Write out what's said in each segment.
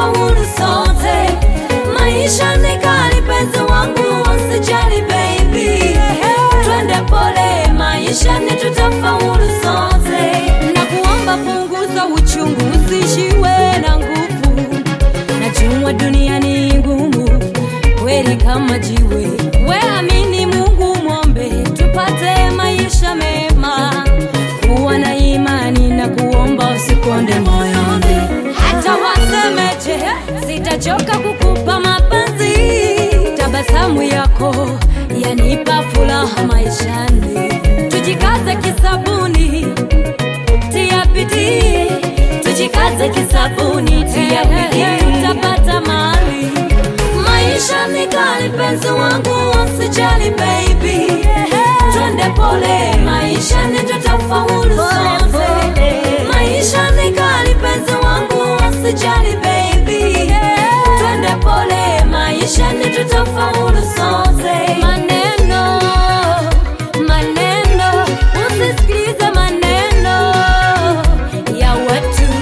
tutafaulu sote. Maisha ni kali, penzi wangu, usijali baby, twende pole, maisha ni tutafaulu sote. Na kuomba punguza uchungu, usishiwe na nguvu, najua dunia ni ngumu kweli kama jiwe. We amini Mungu, mwombe tupate maisha mema, kuwa na imani na kuomba, usikonde moyoni. Hata wasemeje, sitachoka kukupa mapenzi. Tabasamu yako yanipa furaha maishani. Tujikaze kisabuni, tia bidii, tujikaze kisabuni, tia bidii, tutapata mali. Maisha ni kali, penzi wangu, usijali baby, twende pole, maisha ni tutafaulu sote. Maisha ni kali, penzi wangu, usijali baby, twende pole, maisha ni tutafaulu sote. Maneno, maneno, usisikilize maneno ya watu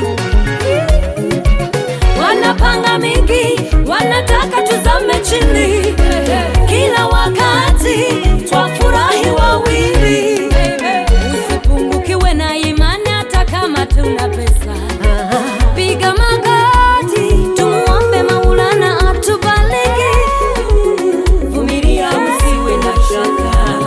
wanapanga mingi, wanataka tuzame chini, kila wakati twafurahi wawili. Usipungukiwe na imani, hata kama tuna pesa, piga magoti, tumuombe Maulana atubariki. Vumilia, usiwe na shaka,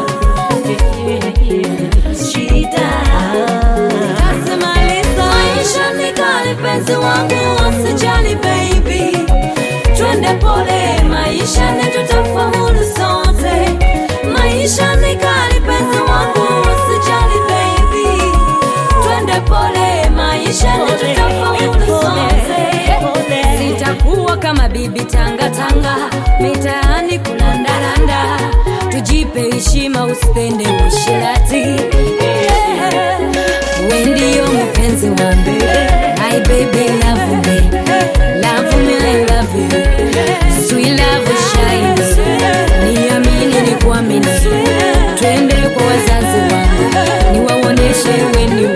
shida tasimaliza. Maisha ni kali, penzi wangu, usijali baby, twende pole, maisha ni tutafaulu sote. Maisha ni kali, penzi wangu, usijali baby, twende pole, maisha ni tutafaulu sote. Sitakuwa kama bibi tanga tanga, mitaani kulandaranda, tujipe heshima, usipende ushirati. We ndio mpenzi wangu, my baby love me, love me, I love you, sweet love shines, niamini ni kuamini, twende kwa wazazi wangu, niwaoneshe we ni